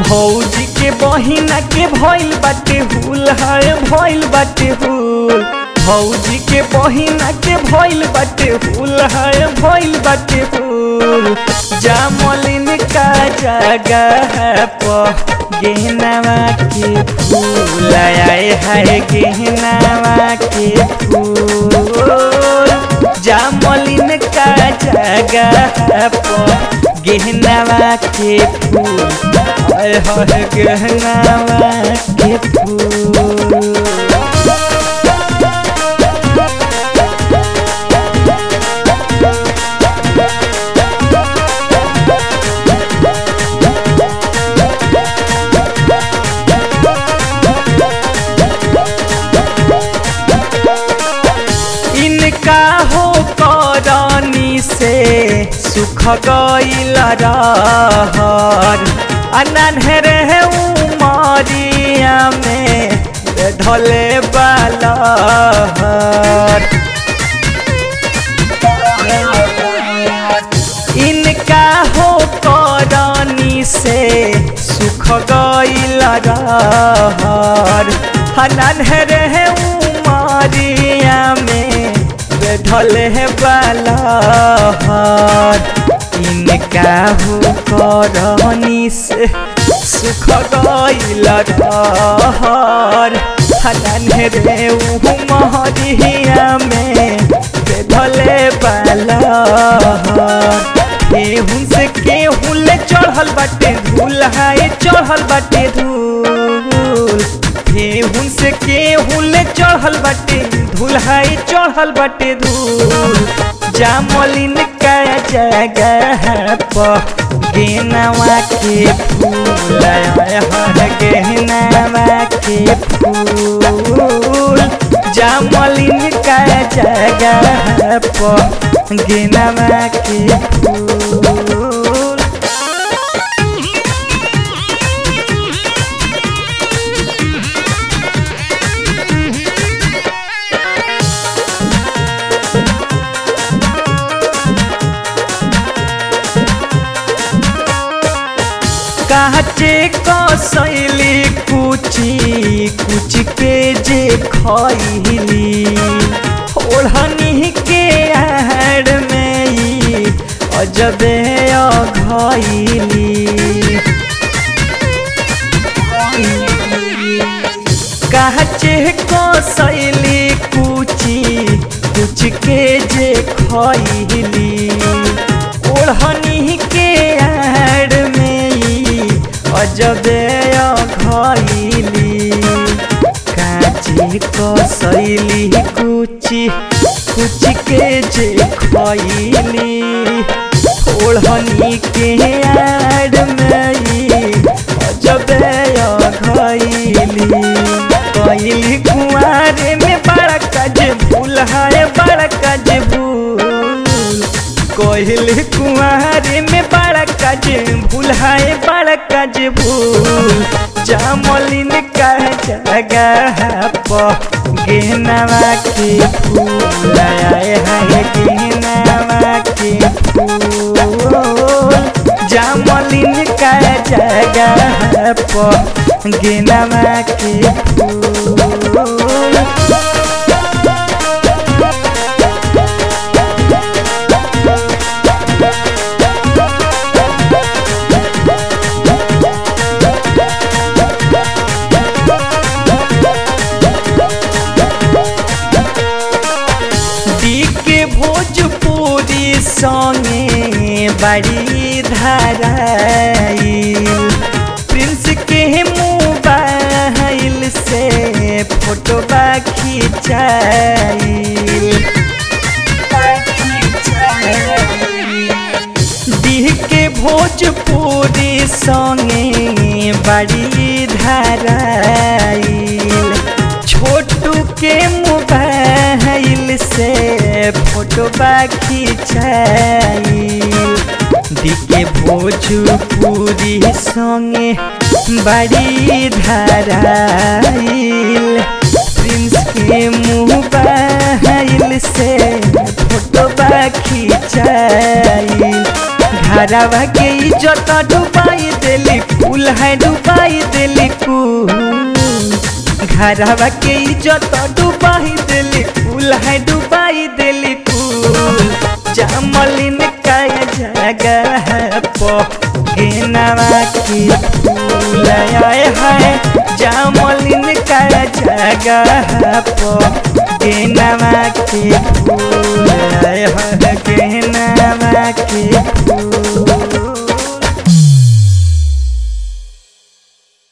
भौजी के बहिना के भइल बाटे हुल है भइल बाटे हुल भौजी के बहिना के भइल बाटे हुल है भइल बाटे हुल जामलिन का जगह पर गहनावा के फूल आए है गहनावा के फूल जामलिन का जगह पर गहनावा के फूल आए है गहनावा के फूल इनका हो करनी से सुख गईल रहर अनहर है उमरिया में धले बालहर इनका हो करनी से सुख गईल रहर अनहर है उमरिया में बैठल है बालहर इनका हो करनी से सुख गईल रहर हनन रे उमरिया में बैठल बालहर केहूं से केहूं ले चढ़ल बाटे धूल हाय चढ़ल बाटे धूल केहूं से केहूं ले चढ़ल बाटे धूल हाय चढ़ल बाटे धूल जामलिन का जगह पर गेनवा के फूल हर गहनावा के फूल जामलिन का जगह पर गेनवा के फूल काचे कसैली कुची कुच के जे खैली ओढ़नी के आड़ में ई अजबे अघैली काचे कसैली कुची कुच के जे खैली ओढ़नी के आड़ में ई अजबे अघैली काची कसैली कुची कुच के जे खैली ओढ़नी के आड़ में ई अजबे अघैली कैली कुआरे में बड़ा कज भूल है बड़ा कज भूल कहल कुआरे में बड़ा कज भूल है बड़ा कज भूल जामलिन का जगह पर गेहनावा के फूल आए है गेहनावा के फूल जामलिन का जगह पर गेहनावा के फूल के भोजपुरी संगे बड़ी धराइल प्रिंस के मोबाइल से फोटो खिंचाइल दी के भोजपुरी संगे बड़ी धराइल छोटू के मोबाइल से फोटो खिंचाइल दिके भोजपुरी संगे बड़ी धराइल प्रिंस के मोबाइल से फोटो खिंचाइल घरवा के इज्जत डुबाई देली फूल है डुबाई देली फूल घरवा के इज्जत डुबाई देली फूल है डुबाई देली फूल जामलिन का जगह पो गेनवा के फूल आए है जामलिन का जगह पो गेनवा के फूल आए है गेनवा के